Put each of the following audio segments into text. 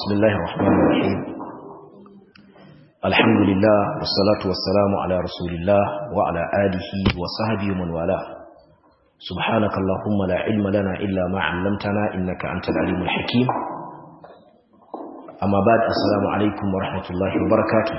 بسم الله الرحمن الرحيم الحمد لله والصلاة والسلام على رسول الله وعلى آله وصحبه ومن والاه سبحانك اللهم لا علم لنا إلا ما علمتنا إنك أنت العليم الحكيم أما بعد السلام عليكم ورحمة الله وبركاته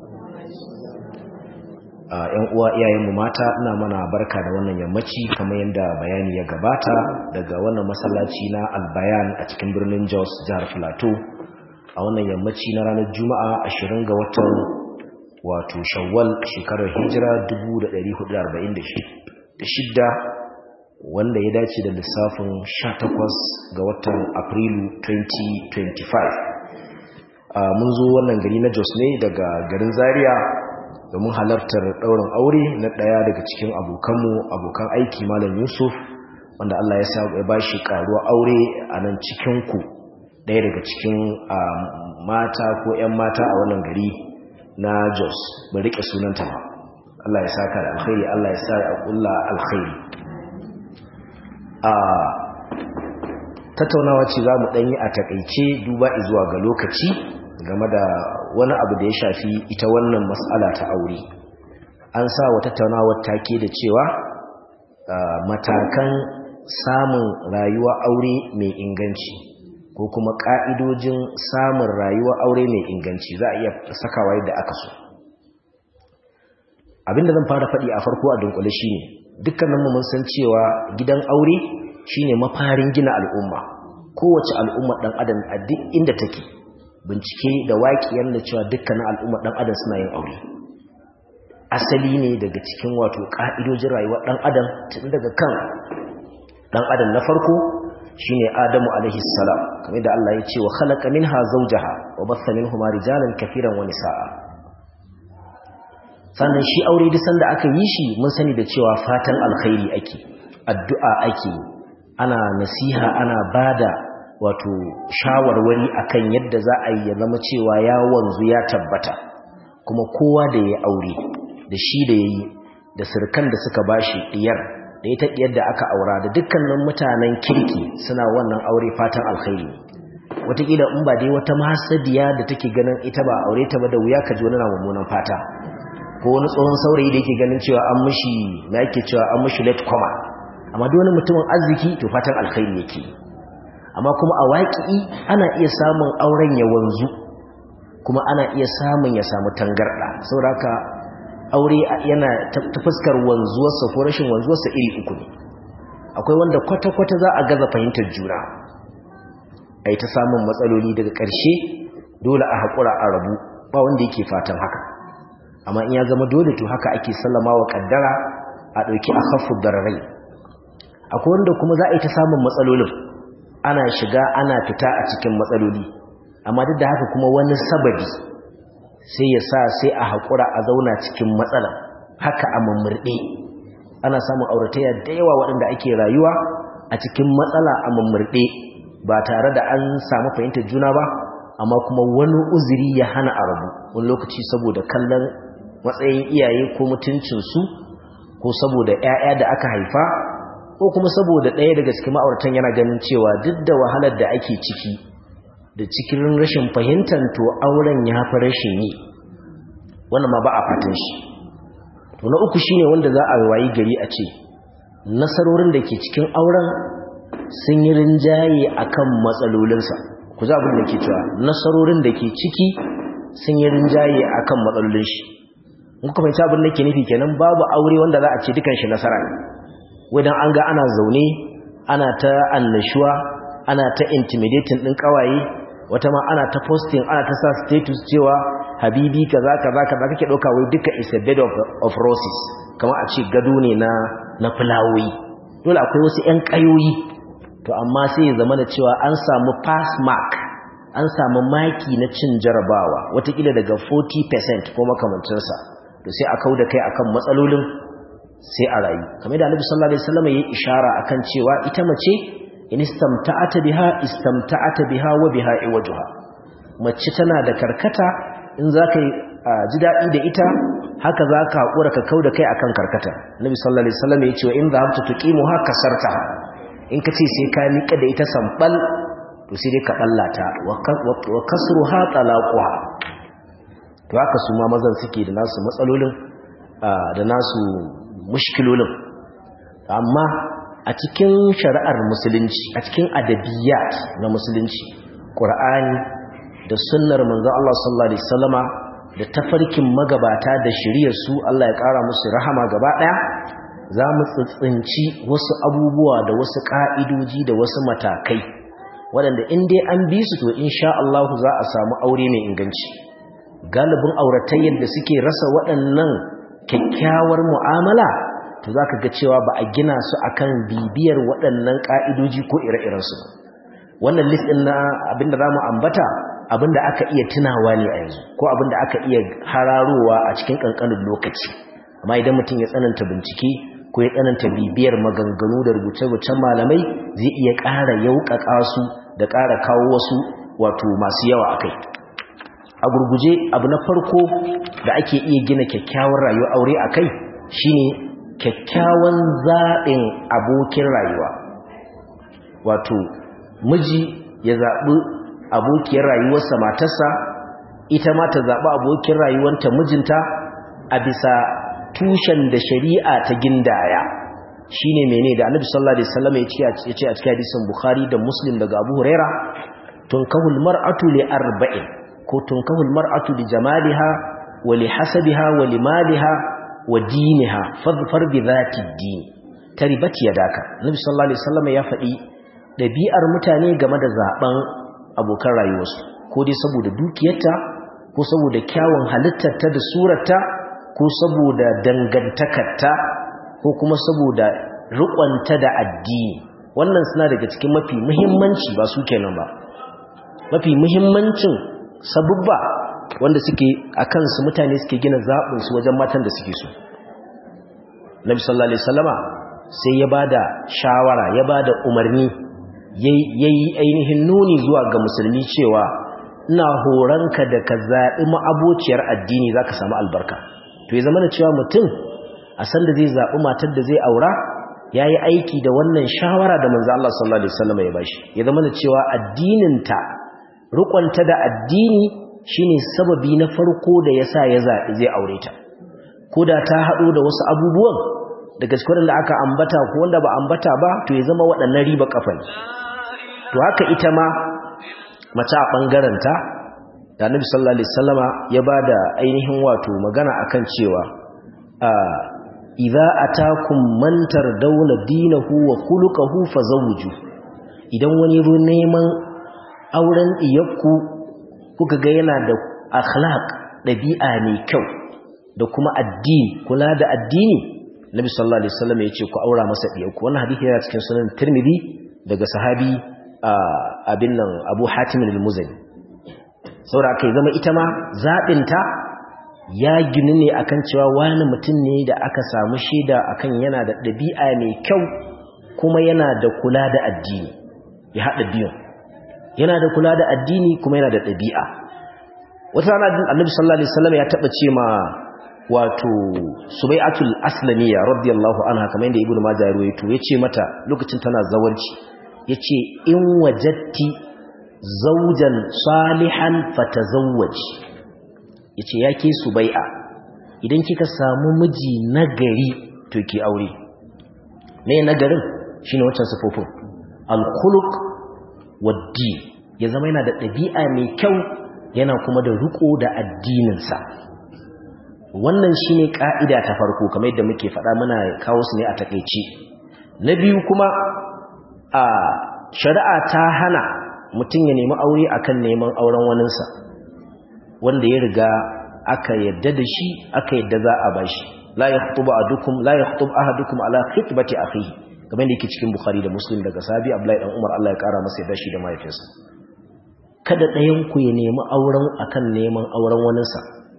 ‘yan uwa iyayenmu mata ina mana barka da wannan yammaci kamar yadda bayani ya gabata daga wannan masallaci na albayan a cikin birnin jos jihar filato a wannan yammaci na ranar juma'a 20 ga watan wato shawwal shekarar hijira 1446 wanda ya dace da lissafin 18 ga watan afrilu 2025 mun zo wannan gari na jos ne daga garin zaria domin halartar ɗaurin aure na ɗaya daga cikin abokanmu abokan aiki malam yusuf wanda allah ya sa ya ba shi ƙaruwa aure a nan cikinku ɗaya daga cikin mata ko 'yan mata a wannan gari na jos ba riƙe sunanta ba allah ya saka da alkhairi allah ya sa a ƙulla alkhairi a tattaunawa ce za mu ɗanyi a taƙaice duba zuwa ga lokaci game da wani abu da ya shafi ita wannan matsala ta aure an sa wa tattaunawar take da cewa matakan samun rayuwa aure mai inganci ko kuma ƙa'idojin samun rayuwa aure mai inganci za a iya sakawa yadda aka so abinda zan fara faɗi a farko a dunkule shine dukkaninmu mun san cewa gidan aure shine mafarin gina al'umma kowace al'umma ɗan adam a duk inda take bincike da waƙiyar da cewa dukkanin al'ummar ɗan adam suna yin aure asali ne daga cikin wato ƙa'idojin rayuwar ɗan adam tun daga kan ɗan adam na farko shine adamu alaihi salam kamar da Allah ya ce wa khalaqa minha zawjaha wa batha minhuma rijalan kafiran wa nisaa sannan shi aure duk sanda aka yi shi mun sani da cewa fatan alkhairi ake addu'a ake ana nasiha ana bada wato shawarwari akan yadda za a yi ya zama cewa ya wanzu ya tabbata kuma kowa da ya aure da shi da ya yi da sirkan da suka bashi diyar da ita diyar da aka aura da dukkanin mutanen kirki suna wannan aure fatan alkhairi wataƙila in ba dai wata mahasadiya da take ganin ita ba aure ta ba da wuya ka ji wani na mummunan fata ko wani tsohon saurayi da yake ganin cewa an mishi na yake cewa an mishi late koma amma duk wani mutumin arziki to fatan alkhairi yake yi amma kuma a waƙi ana iya samun auren ya wanzu kuma ana iya samun ya samu tangarɗa sauraka aure yana ta fuskar wanzuwarsa ko rashin wanzuwarsa iri uku ne akwai wanda kwata-kwata za a gaza fahimtar juna a yi ta samun matsaloli daga ƙarshe dole a haƙura a rabu ba wanda yake fatan haka amma in ya zama dole to haka ake sallama wa ƙaddara a ɗauki a hafu dararai akwai wanda kuma za a yi ta samun matsalolin ana shiga ana fita a cikin matsaloli amma duk da haka kuma wani sababi sai ya sa sai a haƙura a zauna cikin matsala haka a mummurɗe ana samun auratayya da yawa waɗanda ake rayuwa a cikin matsala a mummurɗe ba tare da an samu fahimtar juna ba amma kuma wani uzuri ya hana a rabu wani lokaci saboda kallon matsayin iyaye ko mutuncinsu ko saboda 'ya'ya da aka haifa ko kuma saboda ɗaya daga cikin ma'auratan yana ganin cewa duk da wahalar da ake ciki da cikin rashin fahimtar to auren ya fi rashin yi wannan ma ba a fatan shi to na uku shine wanda za a wayi gari a ce nasarorin da ke cikin auren sun yi rinjaye akan matsalolinsa ku za abin da ke cewa nasarorin da ke ciki sun yi rinjaye akan matsalolin shi in kuka fahimci abin da ke nufi kenan babu aure wanda za a ce dukan shi nasara ne wadan an ga ana zaune ana ta annashuwa ana ta intimidating din kawaye wata ma ana ta posting ana ta sa status cewa habibi kaza kaza kaza kake dauka wai duka is a bed of, of roses kamar a ce gado ne na na fulawoyi dole akwai wasu ƴan kayoyi to amma sai ya zama da cewa an samu pass mark an samu maki na cin jarabawa watakila daga 40% ko makamancinsa to sai a kauda kai akan matsalolin sai a rayu kamar da Annabi sallallahu alaihi wasallam yayi ishara akan cewa ita mace in istamta'ata biha istamta'ata biha wa biha iwajha mace tana da karkata in zaka ji dadi da ita haka zaka hakura ka kauda kai akan karkata Annabi sallallahu alaihi wasallam yace wa in dhahabta tuqimuha kasarta in kace sai ka nika da ita sambal to to sai dai ka ballata wa kasruha talaquha to haka su ma mazan suke da nasu matsalolin da nasu mushkilolin amma a cikin shari'ar musulunci a cikin adabiyat na musulunci qur'ani da sunnar manzo Allah sallallahu alaihi wasallama da tafarkin magabata da shiriyar su Allah ya kara musu rahama gaba daya za mu tsitsinci wasu abubuwa da wasu ka'idoji da wasu matakai waɗanda in dai an bi su to insha Allah za a samu aure mai inganci galibin auratayyar da suke rasa waɗannan kyakkyawar mu'amala to za ka ga cewa ba a gina su akan bibiyar waɗannan ka'idoji ko ire-irensu wannan list ɗin na abinda za mu ambata abinda aka iya tunawa ne a yanzu ko abinda aka iya hararowa a cikin ƙanƙanin lokaci amma idan mutum ya tsananta bincike ko ya tsananta bibiyar maganganu da rubuce-rubucen malamai zai iya ƙara yauƙaƙa su da ƙara kawo wasu wato masu yawa a kai a gurguje abu na farko da ake iya gina kyakkyawar rayuwa aure a kai shine kyakkyawan zaɓin abokin rayuwa wato miji ya zaɓi abokiyar rayuwarsa matarsa ita ma ta zaɓi abokin rayuwanta mijinta a bisa tushen da shari'a ta gindaya shine mene da annabi sallallahu alaihi wasallam ya ce a cikin hadisin bukhari da muslim daga abu huraira tunkahul mar'atu li arba'in ko tunkahul mar'atu li jamaliha wa li hasabiha wa li maliha wa diniha fadfar bi dhati din taribat yadaka annabi sallallahu alaihi wasallam ya faɗi dabi'ar mutane game da zaben abokan rayuwarsu ko dai saboda dukiyarta ko saboda kyawun halittarta da surarta ko saboda dangantakarta ko kuma saboda riƙonta da addini wannan suna daga cikin mafi muhimmanci ba su kenan ba mafi muhimmancin sabubba wanda suke a kansu mutane suke gina zaɓinsu wajen matan da suke so nabi sallallahu alaihi wasallama sai ya bada shawara ya bada umarni yayi ainihin nuni zuwa ga musulmi cewa ina horanka da ka zaɓi ma'abociyar addini zaka samu albarka to ya zama da cewa mutum a san da zai zaɓi matar da zai aura ya yi aiki da wannan shawara da manzo Allah sallallahu alaihi wasallam ya bashi ya zama da cewa addininta rukunta da addini shine sababi na farko da yasa ya zaɓi zai aure ta ko da ta haɗo da wasu abubuwan daga cikin da aka ambata ko wanda ba ambata ba to ya zama waɗannan riba kafa ne to haka ita ma mace a ɓangaren ta da Annabi sallallahu alaihi wasallama ya bada ainihin wato magana akan cewa idza atakum man tardawna dinahu wa khuluquhu fazawju idan wani ru neman auren iyakku kuka ga yana da akhlaq dabi'a mai kyau da kuma addini kula da addini Nabi sallallahu alaihi wasallam ya ce ku aura masa iyakku wannan hadisi yana cikin sunan Tirmidhi daga sahabi abin nan Abu Hatim al-Muzani saboda kai zama ita ma zabinta ya gini ne akan cewa wani mutum ne da aka samu shaida akan yana da ɗabi'a mai kyau kuma yana da kula da addini ya haɗa biyun yana da kula da addini kuma yana da ɗabi'a wata rana annabi sallallahu alaihi wasallam ya taɓa ce ma wato subai'atul aslamiyya radiyallahu anha kamar yadda ibnu majah ya rawaito yace mata lokacin tana zawarci yace in wajatti zawjan salihan fatazawwaji yace yake subai'a idan kika samu miji nagari to ki aure me nagarin shine wancan sifofin al-khuluq wad-din ya zama yana da ɗabi'a mai kyau yana kuma da riko da addinin sa wannan shine ka'ida ta farko kamar yadda muke faɗa muna kawo su ne a takeice na biyu kuma a shari'a ta hana mutum ya nemi aure akan neman auren waninsa wanda ya riga aka yadda da shi aka yadda za a bashi la yakhutubu ahadukum la yakhutub ahadukum ala khitbati akhihi kamar da yake cikin bukhari da muslim daga sahabi abdullahi dan umar Allah ya kara masa yadda shi da mahaifinsa kada ɗayan ku ya nemi auren akan neman auren waninsa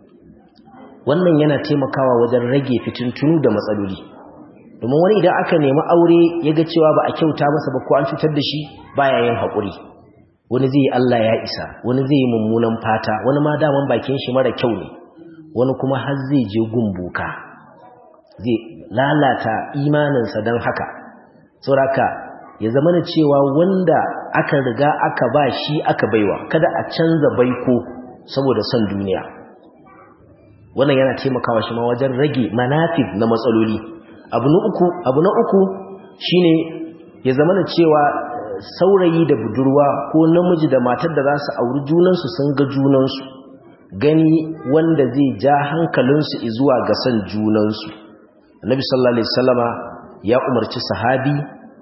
wannan yana taimakawa wajen rage fitintunu da matsaloli domin wani idan aka nemi aure ya ga cewa ba a kyauta masa ba ko an cutar da shi baya yin haƙuri wani zai yi Allah ya isa wani zai yi mummunan fata wani ma daman bakin shi mara kyau ne wani kuma har zai je gumbuka zai lalata imaninsa don haka sauraka ya zama na cewa wanda aka riga aka ba shi aka baiwa kada a canza baiko saboda son duniya wannan yana taimakawa shi ma wajen rage manafib na matsaloli abu na uku abu na uku shine ya zama na cewa saurayi da budurwa ko namiji da matar da za su auri junansu sun ga junansu gani wanda zai ja hankalinsu zuwa ga son junansu annabi sallallahu alaihi wasallama ya umarci sahabi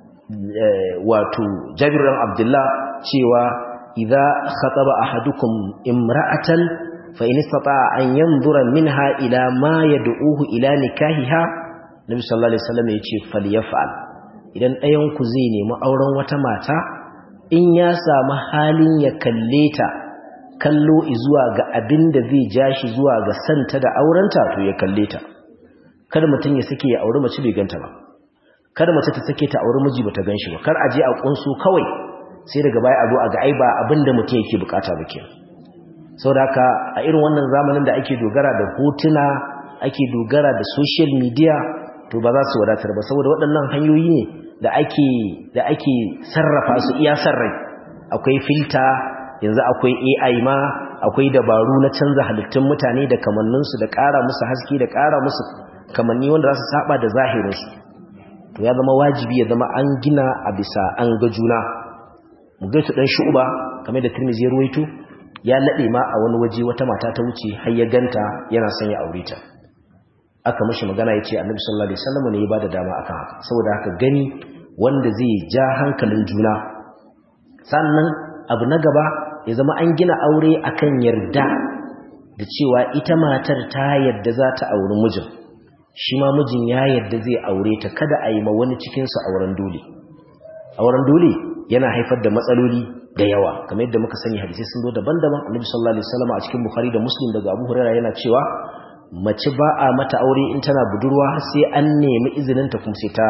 wato Jabir bin Abdullah cewa idza khataba ahadukum imra'atan fa in istata'a an yanzura minha ila ma yad'uhu ila nikahiha Nabi sallallahu alaihi wasallam yace falyaf'al idan ɗayan ku zai nemi auren wata mata in ya samu halin ya kalle ta kallo zuwa ga abin da zai ja shi zuwa ga santa da aurenta to ya kalle ta kada mutum ya sake ya auri mace bai ganta ba kada mace ta sake ta auri miji bata ganshi ba kar a je a kunsu kawai sai daga baya a zo a ga ai ba abinda mutum yake bukata ba kenan saboda haka a irin wannan zamanin da ake dogara da hotuna ake dogara da social media to ba za su wadatar ba saboda waɗannan hanyoyi ne da ake da ake sarrafa su iya sarrai akwai filta yanzu akwai AI ma akwai dabaru na canza halittun mutane da kamanninsu da ƙara musu haske da ƙara musu kamanni wanda za su saba da zahirinsu to ya zama wajibi ya zama an gina a bisa an ga juna mugaitu dan shu'ba kamar da Tirmidhi ya ruwaito ya lade ma a wani waje wata mata ta wuce har ya ganta yana son ya aure ta aka mishi magana yace Annabi sallallahu alaihi wasallam ne ya bada dama akan haka saboda haka gani wanda zai ja hankalin juna sannan abu na gaba ya zama an gina aure akan yarda da cewa ita matar ta yarda za ta auri mijin shi ma mijin ya yadda zai aure ta kada a yi ma wani cikinsu auren dole auren dole yana haifar da matsaloli da yawa kamar yadda muka sani hadisi sun zo daban-daban annabi sallallahu alaihi wasallam a cikin bukhari da muslim daga abu hurairah yana cewa mace ba a mata aure in tana budurwa sai an nemi izinin ta kuma sai ta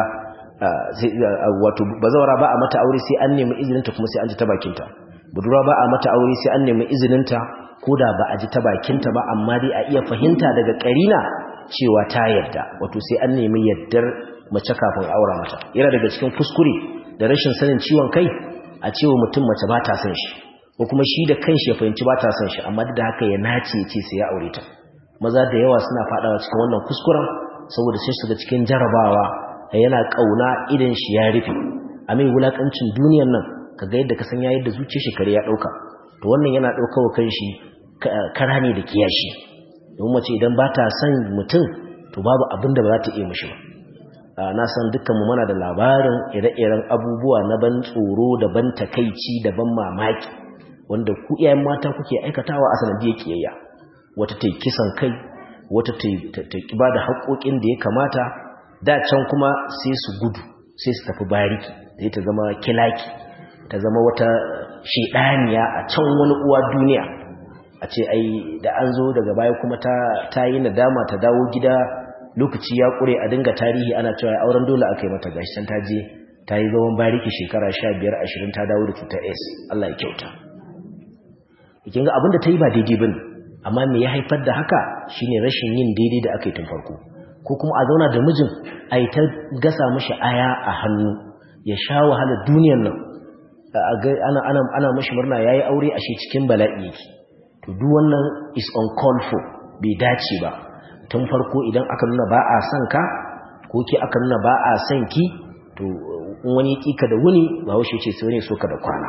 wato bazawara ba a mata aure sai an nemi izinin ta kuma sai an ji ta bakin ta budurwa ba a mata aure sai an nemi izinin ta koda ba a ji ta bakin ta ba amma dai a iya fahimta daga karina cewa ta yadda wato sai an nemi yaddar mace kafin aura mata yana daga cikin kuskure da rashin sanin ciwon kai a cewa mutum mace ba ta son shi ko kuma shi da kanshi ya fahimci ba ta son shi amma duk da haka ya nace ya ce sai ya aure ta maza da yawa suna fadawa cikin wannan kuskuren saboda sai su ga cikin jarabawa yana kauna idan shi ya rufe a mai wulakancin duniyar nan kaga yadda ka san ya yadda zuciyar shi kare ya dauka to wannan yana daukawa kanshi kara ne da kiyashi don mace idan ba ta son mutum to babu abin da ba za ta iya mishi ba na san dukkanmu mana da labarin ire-iren abubuwa na ban tsoro da ban takaici da ban mamaki wanda ku iyayen mata kuke aikatawa a sanadiyar kiyayya wata ta yi kisan kai wata ta yi ba da haƙoƙin da ya kamata da can kuma sai su gudu sai su tafi bariki sai ta zama kilaki ta zama wata shedaniya a can wani uwa duniya a ce ai da an zo daga baya kuma ta yi nadama ta dawo gida lokaci ya kure a dinga tarihi ana cewa auren dole aka yi mata gashi can ta je ta yi zaman bariki shekara sha biyar ashirin ta dawo da cutar s Allah ya kyauta kin ga abin da ta yi ba daidai bane amma me ya haifar da haka shine rashin yin daidai da aka yi tun farko ko kuma a zauna da mijin a yi ta gasa mashi aya a hannu ya sha wahalar duniyar nan ana ana ana mashi murna yayi aure a shi cikin bala'i yake to duk wannan is uncalled for bai dace ba tun farko idan aka nuna ba a son ka ko ke aka nuna ba a son ki to wani kika da wuni ba wuce ce sai wani so ka da kwana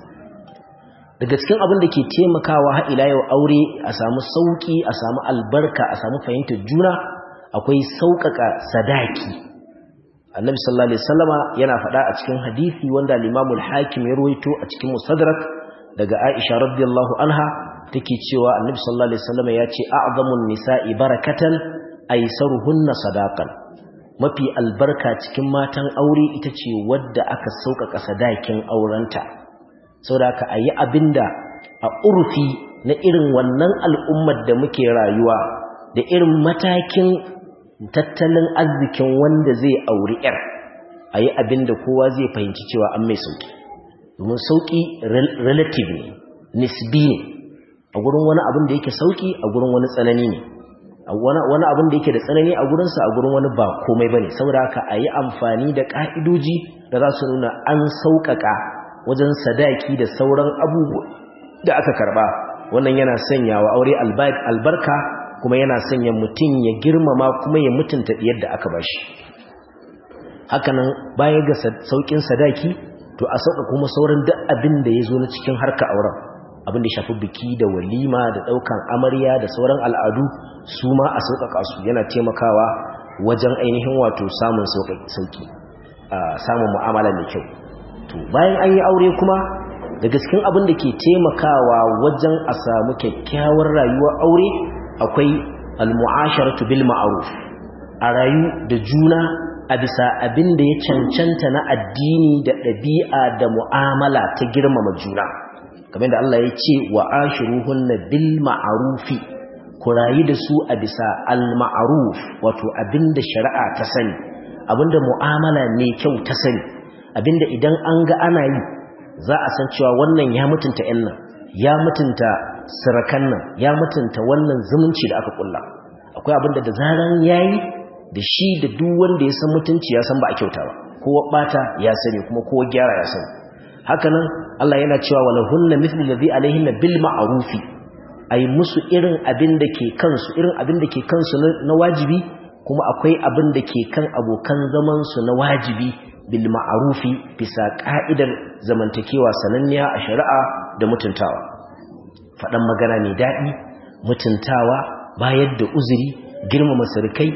daga cikin abin da ke taimakawa har ila yau aure a samu sauki a samu albarka a samu fahimtar juna akwai sauƙaƙa sadaki annabi sallallahu alaihi wasallama yana faɗa a cikin hadisi wanda al-Imam al-Hakim ya ruwaito a cikin Mustadrak daga Aisha radiyallahu anha take cewa annabi sallallahu alaihi wasallama ya ce a'zamun nisa'i barakatan aysaruhunna sadaqan mafi albarka cikin matan aure ita ce wadda aka sauƙaƙa sadakin aurenta saboda ka ayi abinda a urfi na irin wannan al'ummar da muke rayuwa da irin matakin tattalin arzikin wanda zai auri ‘yar a yi abin da kowa zai fahimci cewa an mai sauƙi domin sauƙi relative ne nisbi ne a gurin wani abin da yake sauƙi a gurin wani tsanani ne wani abin da yake da tsanani a gurinsa a gurin wani ba komai bane saboda haka a yi amfani da ƙa'idoji da za su nuna an sauƙaƙa wajen sadaki da sauran abubuwa da aka karɓa wannan yana sanya wa aure albarka kuma yana sanya mutum ya girmama kuma ya mutunta yadda aka bashi hakanan baya ga sauƙin sadaki to a sauƙa kuma sauran duk abin da ya zo na cikin harka auren abin da shafi biki da walima da ɗaukan amarya da sauran al'adu su ma a sauƙaƙa su yana taimakawa wajen ainihin wato samun sauƙi samun mu'amala mai kyau to bayan an yi aure kuma daga cikin abin da ke taimakawa wajen a samu kyakkyawar rayuwar aure akwai al-mu'asharatu bil ma'ruf a rayu da juna a bisa abin da ya cancanta na addini da ɗabi'a da mu'amala ta girmama juna kamar da Allah ya ce wa ashiruhunna bil ma'rufi ku rayu da su a bisa al ma'ruf wato abinda shari'a ta sani abinda mu'amala ne kyau ta sani abinda idan an ga ana yi za a san cewa wannan ya mutunta ƴan nan ya mutunta sirakan nan ya mutunta wannan zumunci da aka kulla akwai abinda da zaran yayi da shi da duk wanda ya san mutunci ya san ba a kyauta ba kowa bata ya sani kuma kowa gyara ya sani hakanan Allah yana cewa wala hunna mithlu alladhi alaihinna bil ma'rufi ay musu irin abin da ke kansu irin abin da ke kansu na wajibi kuma akwai abin da ke kan abokan zaman su na wajibi bil ma'rufi bisa ka'idar zamantakewa sananniya a shari'a da mutuntawa fadan magana mai dadi mutuntawa bayar da uzuri girmama surukai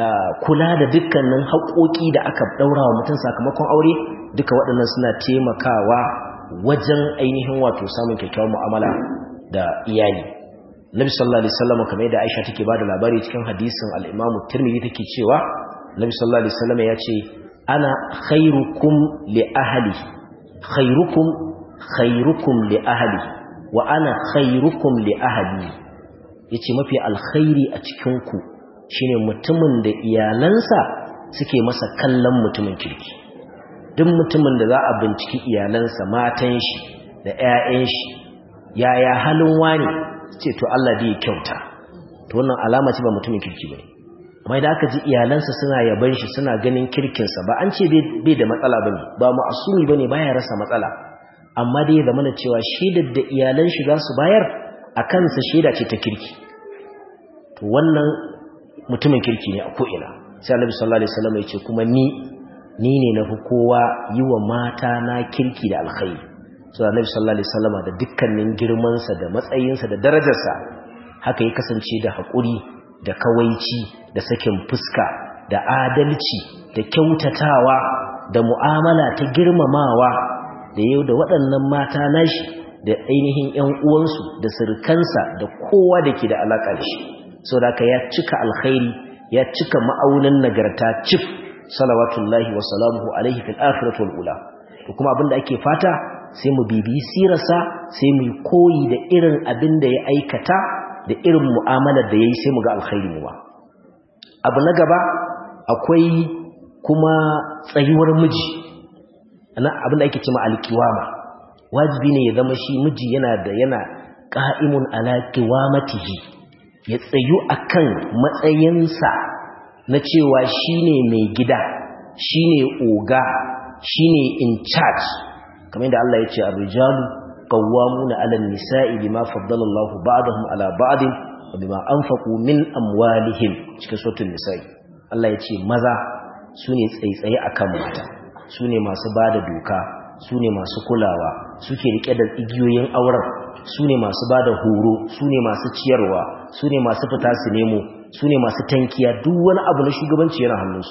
kula da dukkanin haƙoƙi da aka daura wa mutum sakamakon aure duka waɗannan suna taimakawa wajen ainihin wato samun kyakkyawar mu'amala da iyali Nabi sallallahu alaihi wasallam kamar yadda Aisha take bada labari cikin hadisin al-Imam Tirmidhi take cewa Nabi sallallahu alaihi wasallam ya ce ana khairukum li ahli khairukum khairukum li ahli wa ana khairukum li ahli yace mafi alkhairi a cikin ku shine mutumin da iyalansa suke masa kallon mutumin kirki duk mutumin da za a binciki iyalansa matan shi da 'ya'yan shi yaya halin wani ce to Allah da ya kyauta to wannan alama ce ba mutumin kirki bane amma idan aka ji iyalansa suna yaban shi suna ganin kirkinsa ba an ce bai da matsala bane ba ma'asumi bane baya rasa matsala amma dai da mana cewa shaidar da iyalan shi za su bayar a kansa shaida ce ta kirki to wannan mutumin kirki ne a ko'ina sai Annabi sallallahu alaihi wasallam ya ce kuma ni ni ne na fi kowa yi wa mata na kirki da alkhairi su da nabi sallallahu alaihi wasallama da dukkanin girmansa da matsayinsa da darajarsa haka ya kasance da haƙuri da kawaici da sakin fuska da adalci da kyautatawa da mu'amala ta girmamawa da yau da waɗannan mata nashi da ainihin ƴan uwansu da sirkansa da kowa da ke da alaƙa da shi saboda ya cika alkhairi ya cika ma'aunin nagarta cif salawatullahi wa salamuhu alaihi fil akhirati wal ula to kuma abinda ake fata sai mu bibi sirarsa sai mu koyi da irin abin da ya aikata da irin mu'amalar da yayi sai mu ga alkhairi mu ba abu na gaba akwai kuma tsayuwar miji ana abin da ake cewa alkiwama wajibi ne ya zama shi miji yana da yana qa'imun ala qiwamatihi ya tsayu akan matsayinsa na cewa shine mai gida shine oga shine in charge kamar da Allah ya ce ar-rijalu qawwamuna 'ala an-nisa'i bima faddala Allahu ba'dahum 'ala ba'din wa bima anfaqu min amwalihim cikin suratul nisa'i Allah ya ce maza sune tsaitsaye akan mata sune masu bada doka sune masu kulawa suke rike da igiyoyin auren sune masu bada horo sune masu ciyarwa sune masu fita su nemo su ne masu tankiya duk wani abu na shugabanci yana hannunsu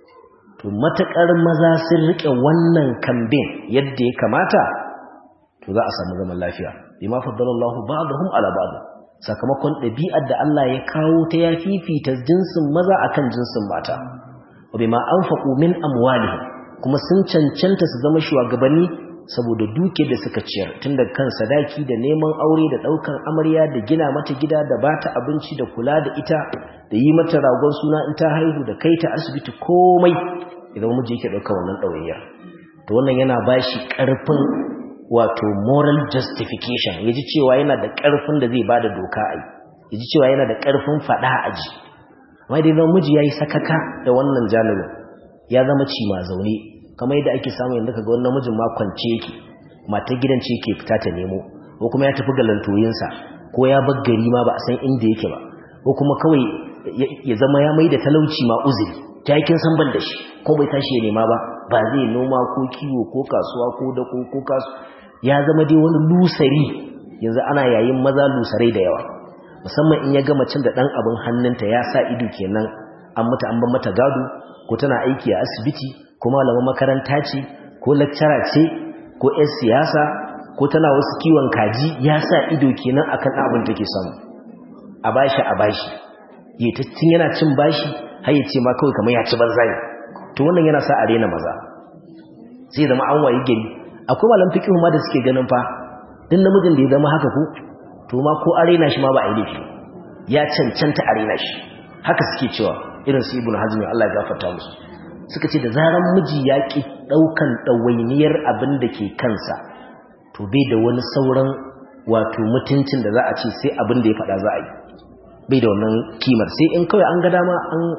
to matakar maza sun rike wannan kambin yadda ya kamata to za a samu zaman lafiya bima faddalallahu ba'dahum ala ba'd sakamakon ɗabi'ar da Allah ya kawo ta ya fifita jinsin maza akan jinsin mata wa bima anfaqu min amwalihim kuma sun cancanta su zama shugabanni saboda duke da suka ciyar tun da kan sadaki da neman aure da daukan amarya da gina mata gida da bata abinci da kula da ita da yi mata ragon suna in ta haihu da kai ta asibiti komai idan miji yake dauka wannan dawainiya to wannan yana bashi karfin wato moral justification yaji cewa yana da karfin da zai bada doka ai ya ji cewa yana da ƙarfin faɗa a ji amma dai zama miji ya yi sakaka da wannan janibin ya zama ci ma zaune kamar yadda ake samu yanzu ka ga wani namijin ma kwance yake matar gidan ce ke fita ta nemo ko kuma ya tafi galantoyinsa ko ya bar gari ma ba a san inda yake ba ko kuma kawai ya zama ya mai da talauci ma uzuri ta yakin san ban da shi ko bai tashi ya nema ba ba zai noma ko kiwo ko kasuwa ko dako ko kasu ya zama dai wani lusari yanzu ana yayin maza lusarai da yawa musamman in ya ga macin da dan abin hannunta ya sa ido kenan an mata an ban mata gado ko tana aiki a asibiti ko malaman makaranta ce ko lecturer ce ko 'yar siyasa ko tana wasu kiwon kaji ya sa ido kenan akan abin take samu a bashi a bashi ya tun yana cin bashi har ya ce ma kawai kamar ya ci banza ne to wannan yana sa a rena maza sai zama an wayi gari akwai malam fiqh ma da suke ganin fa din namijin da ya zama haka ko to ma ko a rena shi ma ba a yi laifi ya cancanta a rena shi haka suke cewa irin su ibnu hazmi Allah ya gafarta musu suka ce da zaran miji ya ki daukan dawainiyar abin da ke kansa to bai da wani sauran wato mutuncin da za a ce sai abin da ya faɗa za a yi bai da wannan kimar sai in kawai an ga dama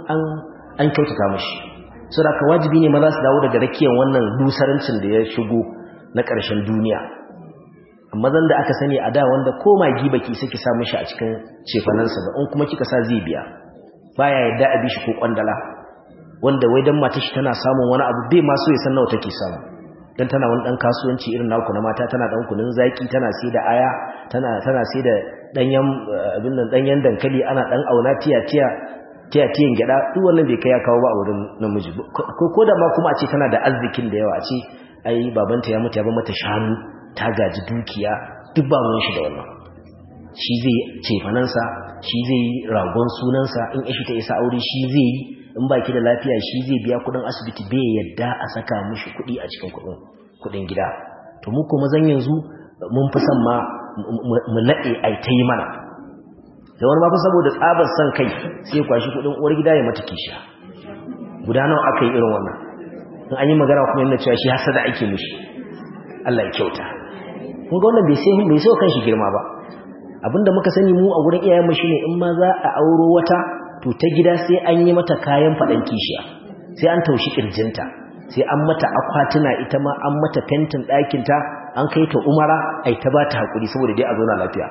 an kyautata mashi su da ka wajibi ne maza su dawo daga rakiyar wannan dusarancin da ya shigo na ƙarshen duniya amma zan da aka sani a da wanda ko magi baki saki sa mishi a cikin cefanansa ba in kuma kika sa zai biya baya yadda a bishi ko kwandala wanda wai dan mata shi tana samun wani abu bai ma so ya san nawa take samu dan tana wani dan kasuwanci irin naku na mata tana dan kunun zaki tana sai da aya tana tana sai da danyen abin nan danyen dankali ana dan auna tiya tiya tiya tiyan gida duk wannan bai kai ya kawo ba a wurin namiji ko ko da ma kuma a ce tana da arzikin da yawa a ce ai babanta ya mutu ya bar mata shanu ta gaji dukiya duk ba mun shi da wannan shi zai cefanansa shi zai ragon sunansa in ishi ta isa aure shi zai yi in baki da lafiya shi zai biya kudin asibiti bai yadda a saka mishi kudi a cikin kudin kudin gida to mu kuma zan yanzu mun fi son ma mu nade ai ta yi mana da wani mafi saboda tsabar son kai sai ya kwashi kudin uwar gida ya mata kisha guda nawa aka yi irin wannan in an yi magana kuma yana cewa shi hasada ake mishi Allah ya kyauta kun ga wannan bai sai bai sai kan shi girma ba abinda muka sani mu a gurin iyayen mu shine in ma za a auro wata to ta gida sai an yi mata kayan faɗan kishiya sai an taushi ƙirjinta sai an mata akwatuna ita ma an mata fentin ɗakinta an kai ta umara ai ta ba ta haƙuri saboda dai a zauna lafiya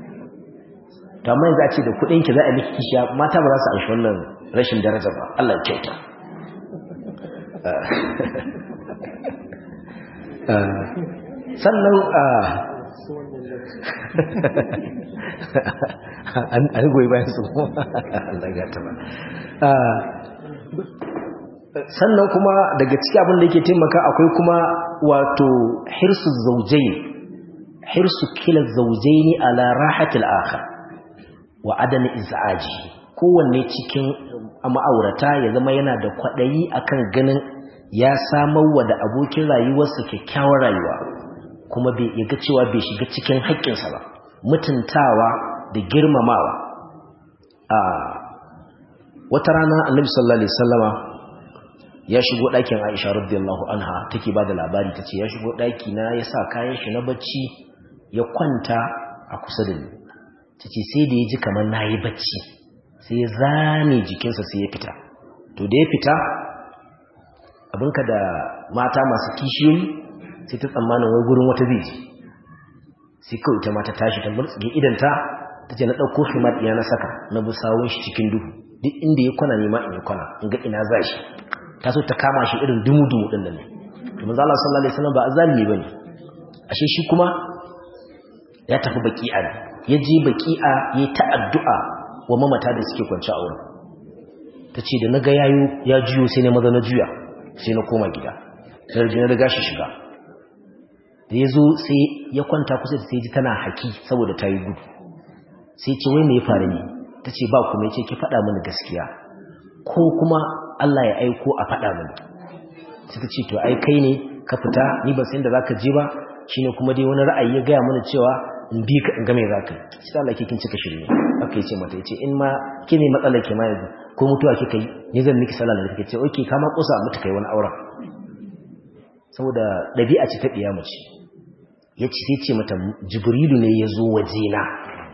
to amma yanzu a ce da kuɗinki za a miki kishiya mata ba za su anshi wannan rashin daraja ba Allah ya kyauta sannan an goyi bayan su Allah ya taba sannan kuma daga ciki abin da yake taimaka akwai kuma wato hirsu zaujain hirsu kila zaujaini ala rahatil akhar wa adami iz'aji kowanne cikin ma'aurata ya zama yana da kwadayi akan ganin ya samar wa da abokin rayuwarsa kyakkyawar rayuwa kuma bai yaga cewa bai shiga cikin haƙƙinsa ba mutuntawa da girmamawa a wata rana annabi sallallahu alaihi wasallama ya shigo ɗakin Aisha radiyallahu anha take bada labari tace ya shigo ɗaki na ya sa kayan shi na bacci ya kwanta a kusa da ni tace sai da ya ji kamar nayi bacci sai ya zane jikinsa sai ya fita to da ya fita abinka da mata masu kishiyoyi sai ta tsammanin wai gurin wata zai ji sai kawai ita mata tashi ta burtsige idanta ta ce na ɗauko himar iya na saka na bi sawun shi cikin duhu duk inda ya kwana nema in yi kwana in ga ina za shi ta so ta kama shi irin dumu-dumu ɗin da ne to manzo Allah sallallahu alaihi wasallam ba azalimi bane ashe shi kuma ya tafi baki'a ne ya je baki'a ya ta addu'a wa mamata da suke kwance a wurin ta ce da na ga yayo ya juyo sai na maza na juya sai na koma gida sai na riga shi shiga da ya zo sai ya kwanta kusa da sai ji tana haki saboda ta yi gudu sai ce wai me ya faru ne ta ce ba kuma ya ce ki faɗa mini gaskiya ko kuma Allah ya aiko a faɗa mini sai ta ce to ai kai ne ka fita ni ba san da zaka je ba shine kuma dai wani ra'ayi ya gaya mana cewa in bi ka in ga me zaka yi sai Allah ke kin cika shirme aka yi ce mata yace in ma ke ne matsalar ke ma yanzu ko mutuwa kika yi ni zan miki sallah da kike ce okay kama kusa mutu kai wani auren saboda dabi'a ce ta diya mace yace sai ce mata jibrilu ne ya zo wajena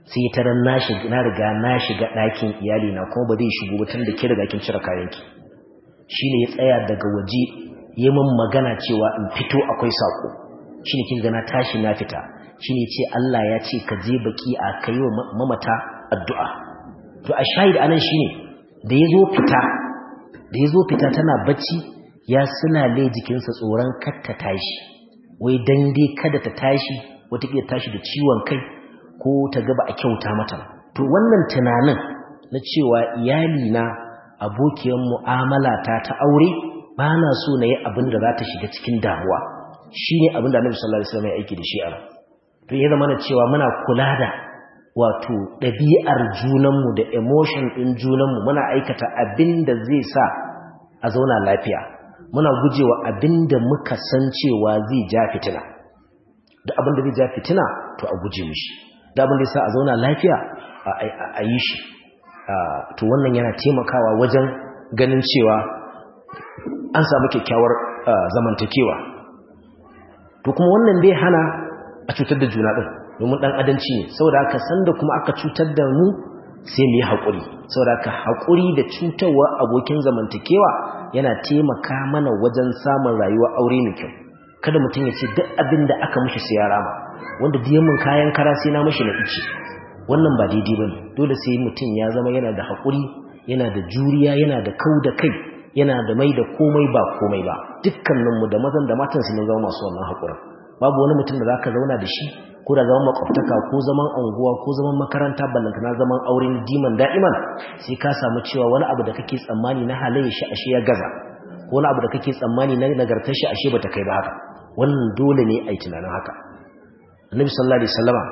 sai ta ran na shiga na riga na shiga ɗakin iyali na kuma ba zai shigo ba tunda ke riga kin cire kayanki shine ya tsaya daga waje yi min magana cewa in fito akwai sako shine kin ga na tashi na fita shine ce Allah ya ce ka je baki a kai wa mamata addu'a to a shahid anan shine da yazo fita da yazo fita tana bacci ya sulale jikinsa tsoron kar ta tashi wai dan dai kada ta tashi wata kila tashi da ciwon kai ko ta ga ba a kyauta mata to wannan tunanin na cewa iyali na abokiyar mu'amala ta ta aure ba na so na yi abin da za ta shiga cikin damuwa shine abin da Annabi sallallahu alaihi wasallam ya aiki da shi a to ya zama cewa muna kula da wato ɗabi'ar junanmu da emotion ɗin junanmu muna aikata abin da zai sa a zauna lafiya muna gujewa abin da muka san cewa zai ja fitina da abin da zai ja fitina to a guje mishi da abin da sa a zauna lafiya a yi shi to wannan yana taimakawa wajen ganin cewa an samu kyakkyawar zamantakewa to kuma wannan bai hana a cutar da juna ɗin domin ɗan adanci ne saboda haka sanda kuma aka cutar da mu sai mu yi haƙuri saboda haka haƙuri da cutarwa abokin zamantakewa yana taimaka mana wajen samun rayuwa aure mai kyau kada mutum ya ce duk abin da aka mishi sai ya rama wanda diyamin kayan kara sai na mishi na ice wannan ba daidai bane dole sai mutum ya zama yana da haƙuri yana da juriya yana da kau da kai yana da mai da komai ba komai ba dukkaninmu da mazan da matan su ne zama masu wannan haƙurin babu wani mutum da zaka zauna da shi ko da zaman makwabtaka ko zaman anguwa ko zaman makaranta ballantana zaman auren diman da'iman sai ka samu cewa wani abu da kake tsammani na halayya shi ashe ya gaza ko wani abu da kake tsammani na nagartar shi ashe bata kai ba haka wannan dole ne a yi tunanin haka annabi sallallahu alaihi wasallama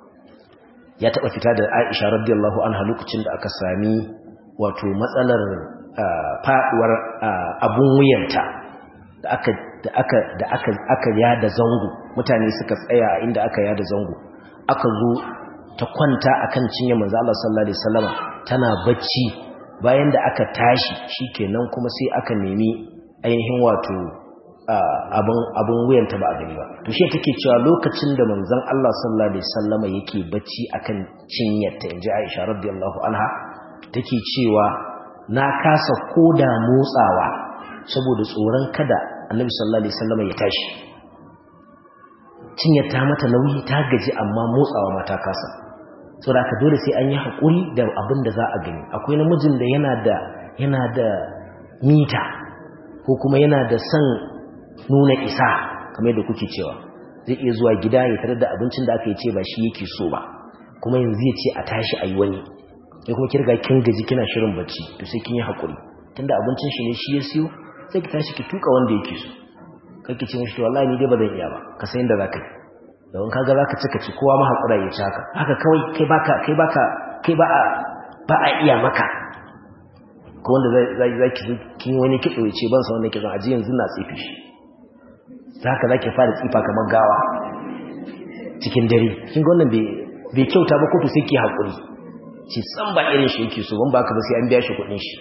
ya taba fita da Aisha radiyallahu anha lokacin da aka sami wato matsalar faduwar abun wuyanta da aka da aka da aka aka yada zango mutane suka tsaya inda aka yada zango aka zo ta kwanta akan cinye manzo Allah sallallahu alaihi wasallama tana bacci bayan da aka tashi shikenan kuma sai aka nemi ainihin wato abin abin wuyanta ba a gani ba to shi take cewa lokacin da manzon Allah sallallahu alaihi wasallama yake bacci akan cinyarta inji Aisha radiyallahu anha take cewa na kasa koda motsawa saboda tsoron kada annabi sallallahu alaihi wasallam ya tashi cinya ta mata nauyi ta gaji amma motsawa mata kasa saboda ka dole sai an yi hakuri da abin da za a gani akwai namijin da yana da yana da mita ko kuma yana da son nuna isa kamar yadda kuke cewa zai iya zuwa gida ya tarar da abincin da aka yi ce ba shi yake so ba kuma yanzu ya ce a tashi a yi wani ya kuma kirga kin gaji kina shirin bacci to sai kin yi hakuri tunda abincin shi ne shi ya siyo sai ki tashi ki tuka wanda yake so kake ce mishi to wallahi ni dai ba zan iya ba ka san inda zaka yi don kaga zaka cika ci kowa ma hakura ya ci haka haka kawai kai baka kai baka kai ba a ba a iya maka ko wanda zai zai ki kin wani kitso ya ce ban san wanda kitson aji yanzu na tsifi shi zaka zaki fara tsifa kamar gawa cikin dare kin ga wannan bai bai kyauta ba ko to sai ki hakuri ci san ba irin shi yake so ban baka ba sai an biya shi kuɗin shi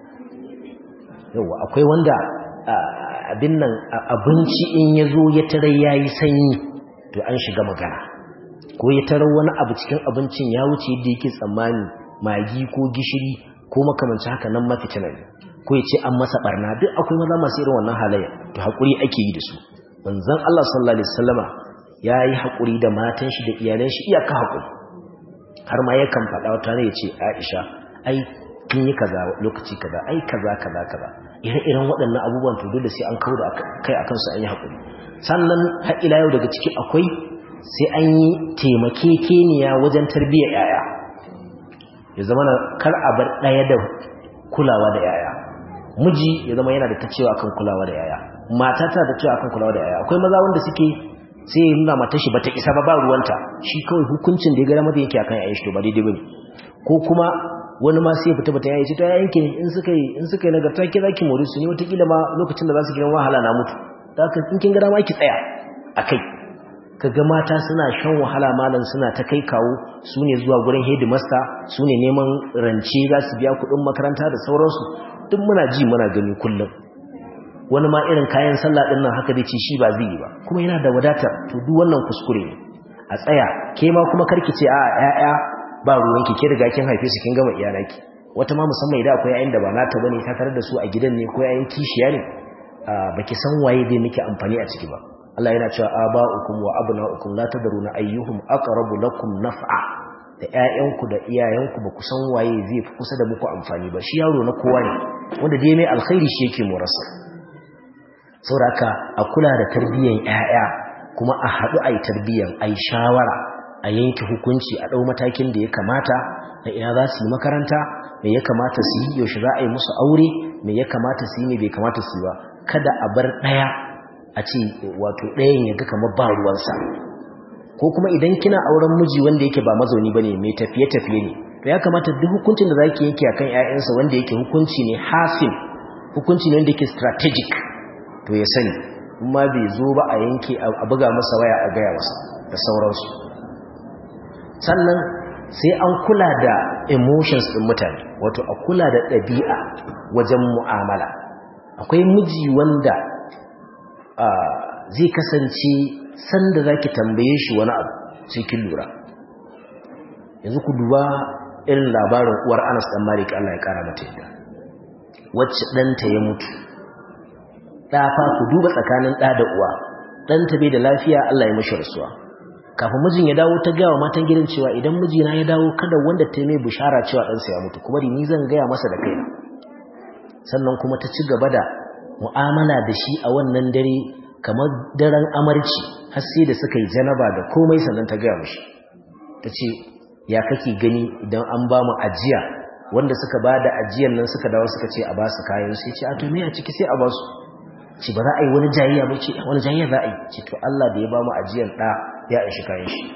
yawa akwai wanda abin nan abinci in ya zo ya tare ya yi sanyi to an shiga magana ko ya tare wani abu cikin abincin ya wuce yadda yake tsammani magi ko gishiri ko makamanci haka nan mafitina ne ko ya ce an masa barna duk akwai maza masu irin wannan halayya to haƙuri ake yi da su manzon Allah sallallahu alaihi wasallama ya yi haƙuri da matan shi da iyalan shi iyaka haƙuri har ma yakan faɗa wata ne ya ce Aisha ai kin yi kaza lokaci kaza ai kaza kaza kaza ire-iren waɗannan abubuwan to dole sai an kawo da kai akan su an yi hakuri sannan har ila yau daga ciki akwai sai an yi taimakekeniya wajen tarbiyyar yaya ya zama na kar a bar ɗaya da kulawa da yaya miji ya zama yana da ta cewa akan kulawa da yaya mata ta da cewa akan kulawa da yaya akwai maza wanda suke sai ya nuna matar shi bata isa ba ba ruwanta shi kawai hukuncin da ya gara mata yake akan yayin shi to ba daidai bane ko kuma wani ma sai fita bata yayi ce ta yanke in suka yi in suka yi nagarta ki zaki more su ne wataƙila ma lokacin da za su gidan wahala na mutu da haka in kin ga ma ki tsaya akai kaga mata suna shan wahala malam suna ta kai kawo su ne zuwa gurin headmaster su ne neman rance za su biya kuɗin makaranta da sauransu duk muna ji muna gani kullum wani ma irin kayan sallah din nan haka dai ce shi ba zai yi ba kuma yana da wadatar to duk wannan kuskure ne a tsaya ke ma kuma karki ce a ƴaƴa ba ruwanki ke riga kin haife su kin gama iyalanki wata ma musamman idan akwai yayin da ba nata bane ta tare da su a gidan ne ko yayin kishiya ne baki san waye zai miki amfani a ciki ba Allah yana cewa aba'ukum wa abna'ukum la tadruna ayyuhum aqrabu lakum naf'a da ƴaƴanku da iyayenku ba ku san waye zai fi kusa da muku amfani ba shi yaro na kowa ne wanda dai mai alkhairi shi yake morasa saboda a kula da tarbiyyar ƴaƴa kuma a haɗu a yi tarbiyyar a yi shawara a yanke hukunci a ɗau matakin da ya kamata da ina za su yi makaranta me ya kamata su yi yaushe za a yi musu aure me ya kamata su yi me bai kamata su yi ba kada a bar ɗaya a ce wato ɗayan ya ga kamar ba ruwansa ko kuma idan kina auren miji wanda yake ba mazauni bane mai tafiye-tafiye ne to ya kamata duk hukuncin da zaki yanke akan ƴaƴansa wanda yake hukunci ne hasim hukunci ne wanda yake strategic to ya sani amma bai zo ba a yanke a buga masa waya a gaya masa da sauransu sannan sai an kula da emotions ɗin mutane wato a kula da ɗabi'a wajen mu'amala akwai miji wanda zai kasance sanda za ki tambaye shi wani abu sai kin lura yanzu ku duba irin labarin uwar anas ɗan malik allah ya ƙara mata yadda wacce ɗanta ya mutu ɗafa ku duba tsakanin ɗa da uwa ɗanta bai da lafiya allah ya mashi rasuwa kafin mijin ya dawo ta gaya wa matan gidan cewa idan mijina ya dawo kada wanda ta mai bishara cewa ɗansa ya mutu kuma ni zan gaya masa da kaina sannan kuma ta ci gaba da mu'amala da shi a wannan dare kamar daren amarci har sai da suka yi janaba da komai sannan ta gaya mishi ta ce ya kake gani idan an ba mu ajiya wanda suka ba da ajiyan nan suka dawo suka ce a ba su kayan sai ce a to me a ciki sai a ba su ce ba za a yi wani jayayya ba ce wani jayayya za a yi ce to Allah da ya ba mu ajiyan ɗa ya ishi kayan shi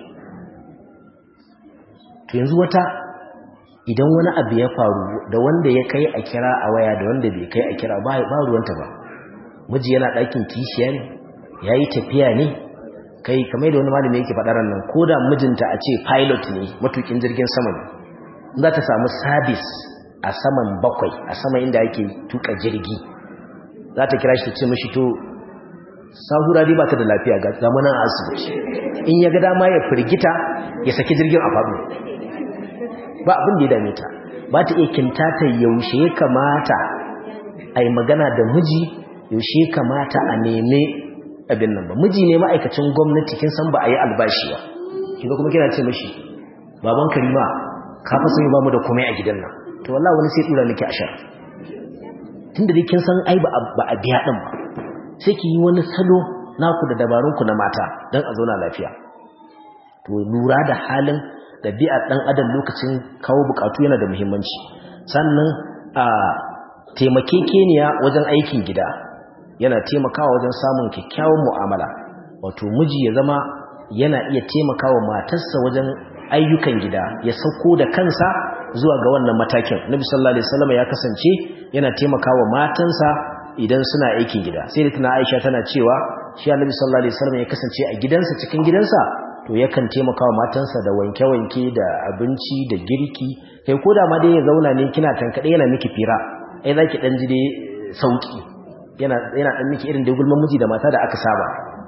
to yanzu wata idan wani abu ya faru da wanda ya kai a kira a waya da wanda bai kai a kira ba ba ruwanta ba miji yana ɗakin kishiya ne ya yi tafiya ne kai kamar da wani malami yake faɗa nan ko da mijinta a ce pilot ne matukin jirgin sama ne za ta samu sabis a saman bakwai a sama inda ake tuka jirgi za ta kira shi ta ce mashi to sahura dai ba ta da lafiya ga zamanin asibiti in ya ga dama ya firgita ya saki jirgin a faɗo ba abin da ya dame ta ba ta iya kintata yaushe ya kamata a yi magana da miji yaushe ya kamata a neme abin nan ba miji ne ma'aikacin gwamnati kin san ba a yi albashi ba kiga kuma kina ce mashi baban karima ka fa sani ba mu da komai a gidan nan to wallahi wani sai dura miki ashar tunda dai kin san ai ba a biya din ba sai ki yi wani salo naku da dabarun ku na mata dan a zauna lafiya to lura da halin ɗabi'ar ɗan adam lokacin kawo bukatu yana da muhimmanci sannan a taimakekeniya wajen aikin gida yana taimakawa wajen samun kyakkyawan mu'amala wato miji ya zama yana iya taimakawa matarsa wajen ayyukan gida ya sauko da kansa zuwa ga wannan matakin nabi sallallahu alaihi wasallam ya kasance yana taimakawa matansa idan suna aikin gida sai da tana Aisha tana cewa shi annabi sallallahu alaihi wasallam ya kasance a gidansa cikin gidansa to yakan taimaka wa matansa da wanke-wanke da abinci da girki kai ko da ma dai ya zauna ne kina tankaɗe yana miki fira ai za ki ɗan ji dai sauƙi yana ɗan miki irin da gulman miji da mata da aka saba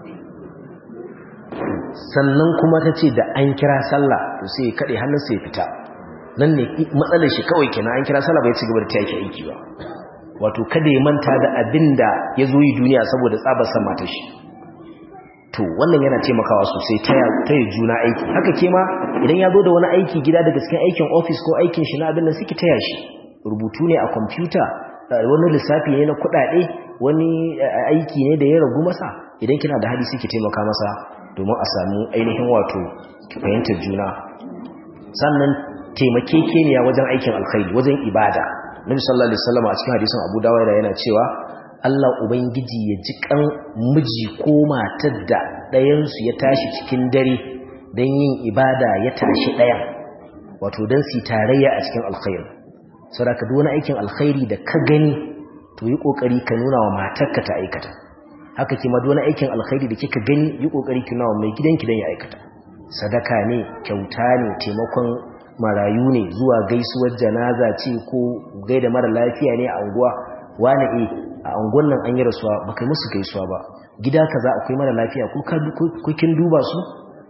sannan kuma ta ce da an kira sallah to sai kaɗe hannunsa ya fita nan ne matsalar shi kawai kenan an kira sallah bai ci gaba da ta yake aiki ba wato kada ya manta da abin da ya zo yi duniya saboda tsabar san matar shi to wannan yana taimakawa sosai ta yi juna aiki haka ke ma idan ya zo da wani aiki gida daga cikin aikin ofis ko aikin shi na abin da suke taya shi rubutu ne a kwamfuta wani lissafi ne na kuɗaɗe wani aiki ne da ya ragu masa idan kina da hali suke taimaka masa domin a samu ainihin wato fahimtar juna sannan taimakekeniya wajen aikin alkhairi wajen ibada nabi sallallahu alaihi wasallam a cikin hadisin abu dawud yana cewa Allah Ubangiji ya ji kan miji ko matar da ɗayansu ya tashi cikin dare don yin ibada ya tashi ɗayan wato don su tarayya a cikin alkhairi saboda duk wani aikin alkhairi da ka gani to yi ƙoƙari ka nuna wa matarka ta aikata haka kima duk wani aikin alkhairi da kika gani yi ƙoƙari ki nuna wa mai gidanki don ya aikata sadaka ne kyauta ne taimakon marayu ne zuwa gaisuwar janaza ce ko gaida mara lafiya ne a unguwa wani eh a angon nan an yi rasuwa ba kai musu gaisuwa ba gida kaza akwai mara lafiya ko kin duba su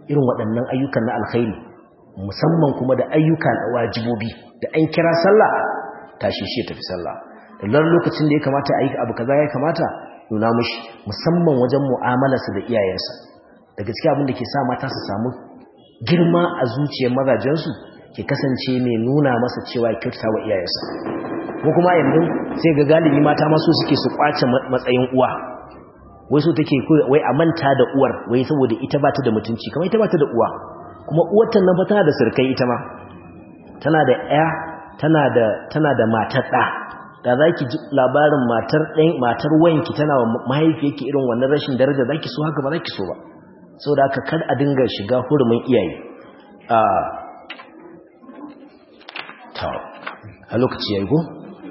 irin waɗannan ayyukan na alkhairi musamman kuma da ayyuka na wajibobi da an kira sallah tashi shi tafi sallah da lar lokacin da ya kamata a yi abu kaza ya kamata nuna mushi musamman wajen mu'amalarsa da iyayensa da gaskiya abin da ke sa mata su samu girma a zuciyar mazajensu ke kasance mai nuna masa cewa ya kyautata wa iyayensa ko kuma yanzu sai ga galibi mata masu suke su kwace matsayin uwa wai so take wai a manta da uwar wai saboda ita ba ta da mutunci kamar ita ba ta da uwa kuma uwarta nan fa tana da sirkai ita ma tana da ƴa tana da tana da matar ɗa da zaki ji labarin matar ɗan matar wanki tana wa mahaifiyarki irin wannan rashin daraja zaki so haka ba zaki so ba saboda haka kar a dinga shiga hurumin iyaye a ta a lokaci yayi go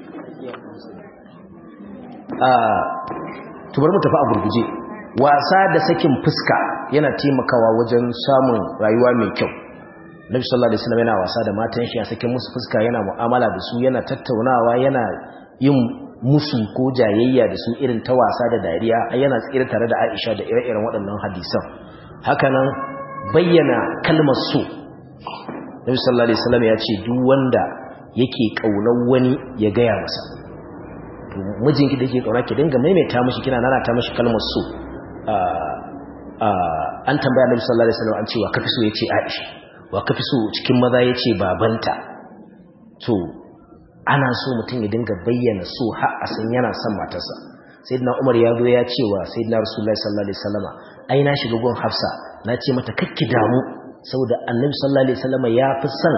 a tubar mu tafi a gurguje wasa da sakin fuska yana taimakawa wajen samun rayuwa mai kyau Nabi sallallahu alaihi wasallam yana wasa da matan shi ya sakin musu fuska yana mu'amala da su yana tattaunawa yana yin musu ko jayayya da su irin ta wasa da dariya yana tsira tare da Aisha da ire-iren waɗannan hadisan hakanan bayyana kalmar so Nabi sallallahu alaihi wasallam ya ce duk wanda yake kaunar wani ya gaya masa to mijinki da yake kauna ki dinga maimaita mishi kina nana ta mishi kalmar so an tambaya Nabi sallallahu alaihi wasallam an ce wa kafi so yace Aisha wa kafi so cikin maza yace babanta to ana so mutum ya dinga bayyana so har a san yana son matarsa sayyidina Umar ya zo ya ce wa sayyidina Rasulullahi sallallahu alaihi wasallama ai na shiga gun Hafsa na ce mata kakki damu saboda Annabi sallallahu alaihi wasallama ya fi son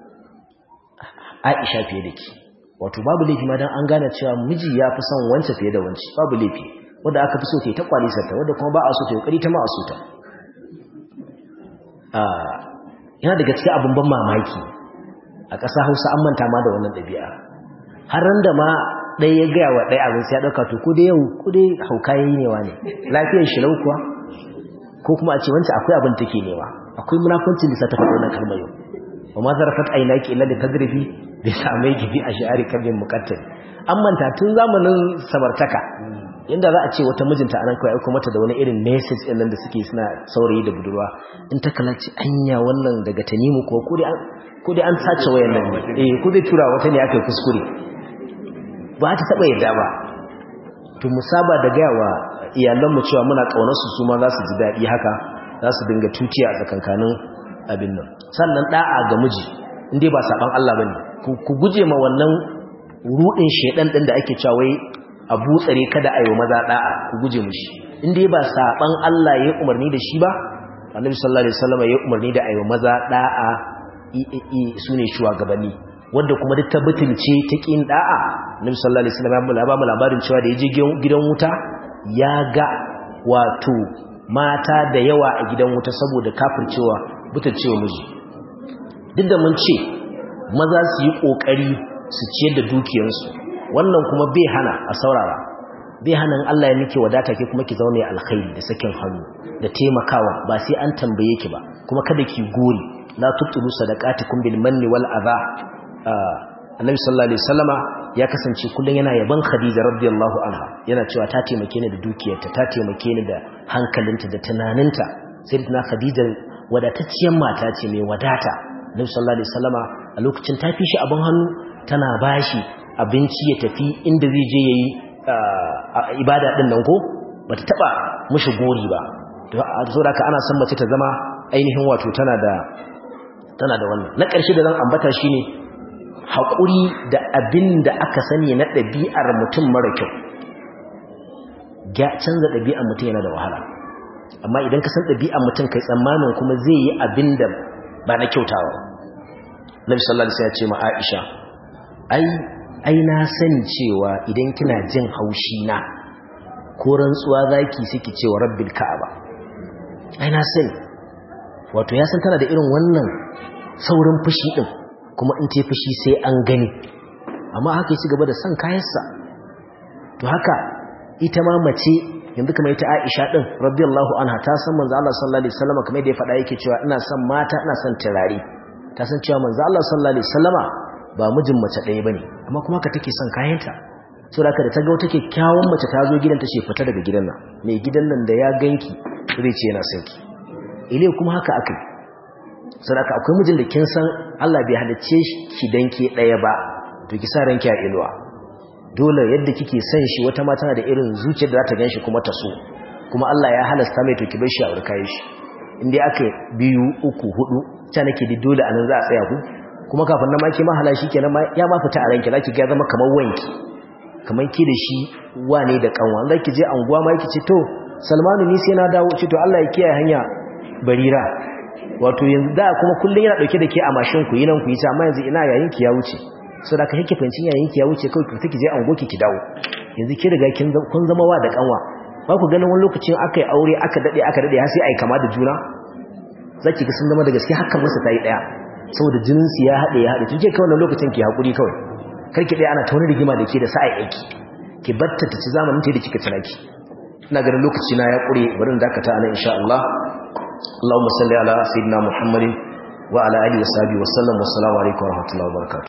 Aisha fiye da ki wato babu laifi ma dan an gane cewa miji ya fi son wance fiye da wance babu laifi wanda aka fi so ta ta kwalisar ta wanda kuma ba a so ta kokari ta ma a so ta yana daga cikin abin ban mamaki a ƙasa Hausa an manta ma da wannan ɗabi'a har ran da ma ɗaya ya gaya wa ɗaya abin sai ya ɗauka to ko dai yau ko dai hauka yayi ne wa ne lafiyar shi lau kuwa ko kuma a ce wancan akwai abin take nema akwai munafuncin da sa ta faɗo na kalmar yau wa ma zarafat aynaki illa da tadribi bi samai gibi a shi'ari kabin muqattal an manta tun zamanin samartaka inda za a ce wata mijinta anan kawai aiko mata da wani irin message ɗin nan da suke suna saurayi da budurwa in ta kalaci anya wannan daga tanimu ko ko dai an ko dai an sace wayan nan ne eh ko zai tura wata ne aka kuskure ba ta taba yadda ba to musaba da gaya wa iyalanmu cewa muna kaunar su su ma za su ji daɗi haka za su dinga tutiya a tsakankanin abin nan sannan da'a ga miji indai ba saban Allah bane ku guje ma wannan rudin shedan din da ake cewa wai abu tsare kada ayo maza da'a ku guje mushi indai ba saban Allah ya umarni da shi ba annabi sallallahu alaihi wasallam ya umarni da ayo maza da'a sune shugabanni wanda kuma duk tabbatince ta kin da'a annabi sallallahu alaihi wasallam ya ba mu labarin cewa da yaje gidan wuta ya ga wato mata da yawa a gidan wuta saboda kafircewa butulcewa miji duk da mun ce maza su yi kokari su ciyar da dukiyarsu wannan kuma bai hana a saurara bai hana Allah ya miki wadata ke kuma ki zaune alkhairi da sakin hannu da taimakawa ba sai an tambaye ki ba kuma kada ki gori la tubtilu sadaqatikum bil manni wal adha annabi sallallahu alaihi wasallama ya kasance kullun yana yaban khadija radiyallahu anha yana cewa ta taimake ni da dukiyarta ta taimake ni da hankalinta da tunaninta sai tana khadija wadatacciyar mata ce mai wadata annabi sallallahu alaihi wasallama a lokacin ta fi shi abin hannu tana bashi abinci ya tafi inda zai je yayi ibada din nan ko bata taba mushi gori ba to saboda haka ana son mace ta zama ainihin wato tana da tana da wannan na ƙarshe da zan ambata shine haƙuri da abin da aka sani na ɗabi'ar mutum mara kyau canza ɗabi'ar mutum yana da wahala amma idan ka san ɗabi'ar mutum kai tsammanin kuma zai yi abin da ba na kyautawa nabi sallallahu alaihi wasallam ya ce ma Aisha ai ai na sani cewa idan kina jin haushi na ko rantsuwa zaki saki cewa rabbil ka'aba ai na sani wato ya san tana da irin wannan saurin fushi din kuma in ta fushi sai an gani amma haka ya gaba da son kayansa to haka ita ma mace yanzu kamar ita Aisha din radiyallahu anha ta san manzo Allah sallallahu alaihi wasallam kamar da ya faɗa yake cewa ina son mata ina son turare ta san cewa manzo Allah sallallahu alaihi wasallama ba mijin mace ɗaya bane amma kuma ka take son kayanta saboda da ta ga wata kyakkyawan mace ta zo gidan ta ce fita daga gidan nan mai gidan nan da ya ganki zai ce yana son ki ile kuma haka akai sadaka akwai mijin da kin san Allah bai halicce ki dan ke daya ba to ki sa ranki a inuwa dole yadda kike son shi wata ma tana da irin zuciyar da za ta ganshi kuma ta so kuma Allah ya halasta mai to ki bar shi a urkai shi indai aka biyu uku hudu ta nake da dole anan za a tsaya ku kuma kafin na maki mahala shi kenan ya ma fita a ranki zaki ga zama kamar wanki kamar ki da shi wane da kanwa zaki je anguwa ma yake ce to Salmanu ni sai na dawo ce to Allah ya kiyaye hanya barira wato yanzu da kuma kullun yana dauke da ke a mashin ku yinan ku yi ta amma yanzu ina yayin ki ya wuce so da ka kike fancin yayin ki ya wuce kawai ki take je ango ki ki dawo yanzu ki riga kin kun zama wa da kanwa ba ku ganin wani lokacin aka yi aure aka dade aka dade har sai ai kama da juna zaki ga sun zama da gaske hakan musu tayi daya saboda jinin su ya hade ya hade tun ke kawai lokacin ki hakuri kawai karki dai ana ta wani rigima da ke da sa'a aiki ki batta ta ci zamanin ta da kika tunaki ina ganin lokaci na ya kure bari in dakata anan insha Allah Allahumma salli ala sayyidina Muhammadin wa ala alihi wa sahbihi wa sallam wa assalamu alaikum wa rahmatullahi wa barakatuh